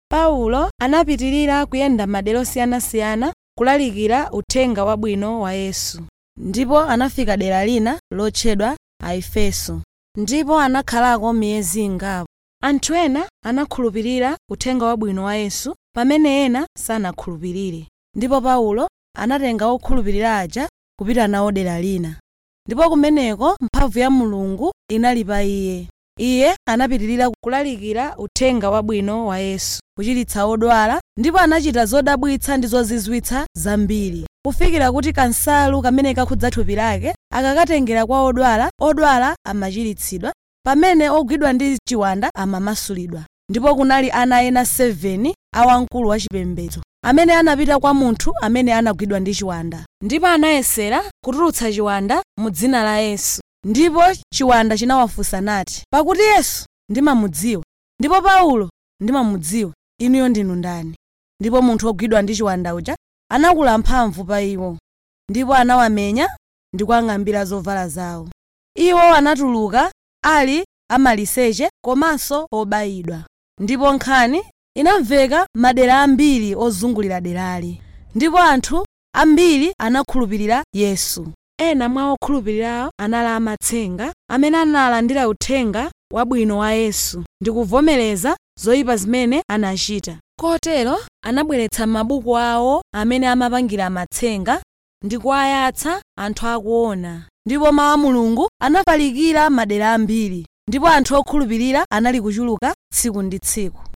paulo anapitirira kuyenda madera osiyanasiyana kulalikira uthenga wabwino wa yesu ndipo anafika dera lina lotchedwa aefeso ndipo anakhalako miyezi ingapo anthu ena anakhulupirira uthenga wabwino wa yesu pamene ena sanakhulupirire ndipo paulo anatenga okhulupirira aja kupita nawo dera lina ndipo kumeneko mphamvu ya mulungu inali pa iye iye anapitirira kulalikira uthenga wabwino wa yesu kuchiritsa odwala ndipo anachita zodabwitsa ndi zozizwitsa zambiri kufikira kuti kansalu kamene kakhudza thupi lake akakatengera kwa odwala odwala amachiritsidwa pamene ogwidwa ndi chiwanda amamasulidwa ndipo kunali ana ena 7 a wamkulu wachipembedzo amene anapita kwa munthu amene anagwidwa ndi chiwanda ndipo anayesera kutulutsa chiwanda mu dzina la yesu ndipo chiwanda chinawafunsa nati pakuti yesu ndimamudziwa ndipo paulo ndimamudziwa inuyo ndinu ndani ndipo munthu wogwidwa ndi chiwanda uja anakula mphamvu pa iwo ndipo anawamenya ndi kuwang'ambira zovala zawo iwo anatuluka ali amaliseche komanso obayidwa ndipo nkhani inamveka madera ambiri ozungulira derali ndipo anthu ambiri anakhulupirira yesu ena mwa okhulupirirawo anali amatsenga amene analandira uthenga wabwino wa yesu ndi kuvomereza zoyipa zimene anachita kotero anabweretsa mabuku awo amene amapangira amatsenga ndi kuwayatsa anthu akuona ndipo mawu a mulungu anafalikira madera ambiri ndipo anthu okhulupirira anali kuchuluka tsiku ndi tsiku